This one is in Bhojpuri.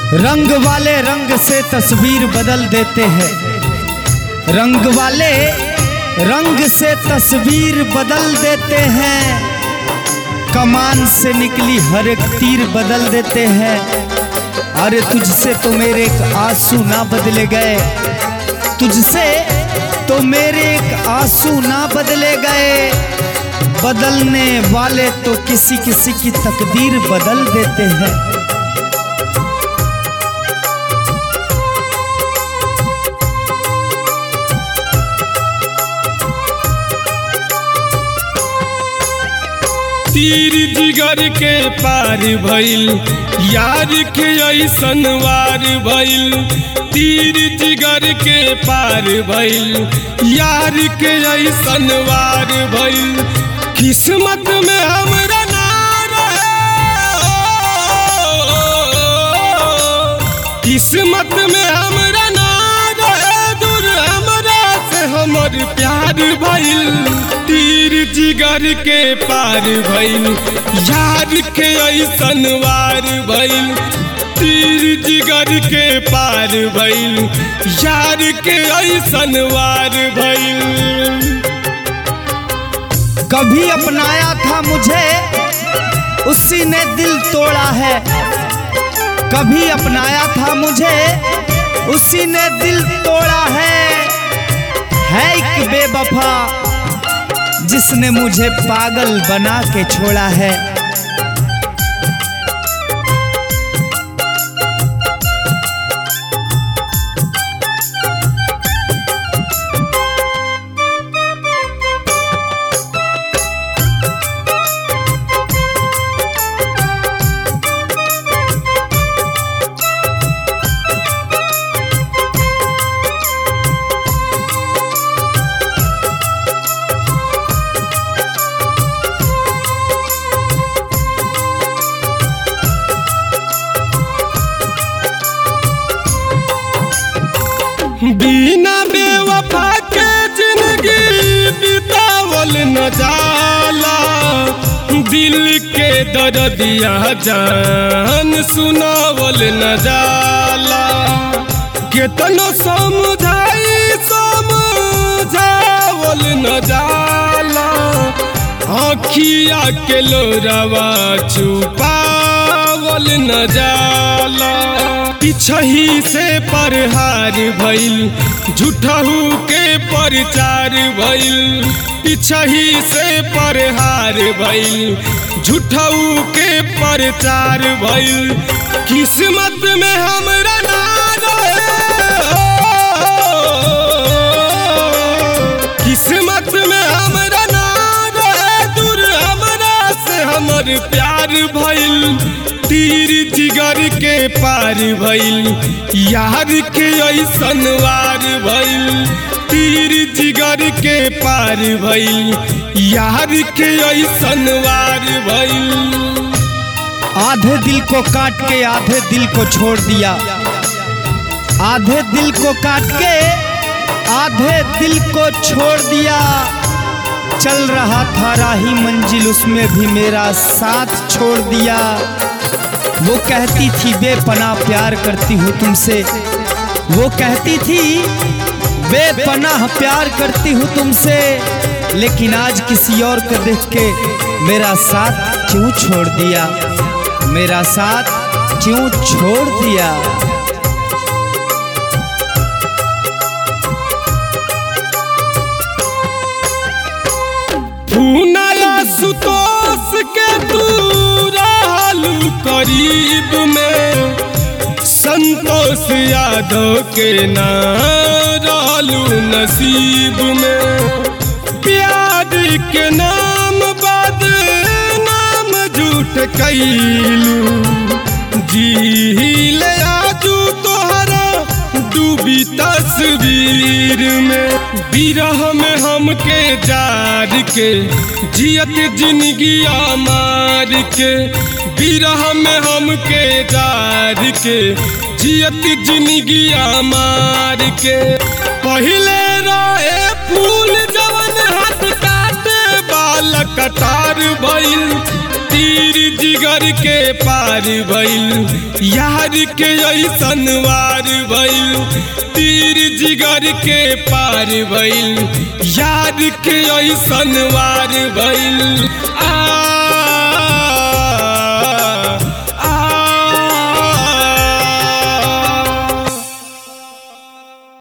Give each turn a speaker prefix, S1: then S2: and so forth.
S1: रंग वाले रंग से तस्वीर बदल देते हैं रंग वाले रंग से तस्वीर बदल देते हैं कमान से निकली हर एक तीर बदल देते हैं अरे तुझसे तो मेरे एक आंसू ना बदले गए तुझसे तो मेरे एक आंसू ना बदले गए बदलने वाले तो किसी किसी की तकदीर बदल देते हैं
S2: तीर जिगर के पार भइल यार के ऐसन वार भइल तीर जिगर के पार भइल यार के ऐसन वार भइल किस्मत में हमरा ना रहे किस्मत में हमरा ना रहे दूर हमरा से हमर प्यार भइल तीर जिगर के पार भइल यार के ऐसन वार भइल तीर जिगर के पार भइल यार के ऐसन वार भइल
S1: कभी अपनाया था मुझे उसी ने दिल तोड़ा है कभी अपनाया था मुझे उसी ने दिल तोड़ा है है एक बेवफा जिसने मुझे पागल बना के छोड़ा है
S2: बिना बेवफा के जिंदगी बितावल न जाला दिल के दर्दिया जान सुनावल न जाला केतनो समझाई समझावल न जाला आखिया के लोरावा छुपावल न जाला पिछही से परहार भइल झूठहू के परचार भइल पिछही से परहार भइल झूठहू के परचार भइल किस्मत में हमरा ना रहे किस्मत में हमरा ना रहे दूर हमरा से हमर प्यार भइल तीर जिगर के पार भइल यार के ऐसन वार भइल तीर जिगर के पार भइल यार के ऐसन वार भइल
S1: आधे दिल को काट के आधे दिल को छोड़ दिया आधे दिल को काट के आधे दिल को छोड़ दिया चल रहा था राही मंजिल उसमें भी मेरा साथ छोड़ दिया वो कहती थी बेपना प्यार करती हूँ तुमसे वो कहती थी बेपनाह प्यार करती हूँ तुमसे लेकिन आज किसी और को देख के मेरा साथ क्यों छोड़ दिया मेरा साथ क्यों छोड़ दिया
S2: फूनाया सुतोष के तू रहलू करीब में संतोष यादव के ना रहलू नसीब में प्यार के नाम बाद नाम झूठ कैलू जी ले आजू तोहरा डूबी तस्वीर में बिरह में हमके जार के जियत जिंदगी मार के बिरह में हमके जार के जियत जिंदगी मार के पहले रहे फूल जवन हाथ काटे बाल कटार भइल तीर जिगर के पार भइल यार के ऐसन वार भइल तीर जिगर के पार भइल यार के ऐसन वार भइल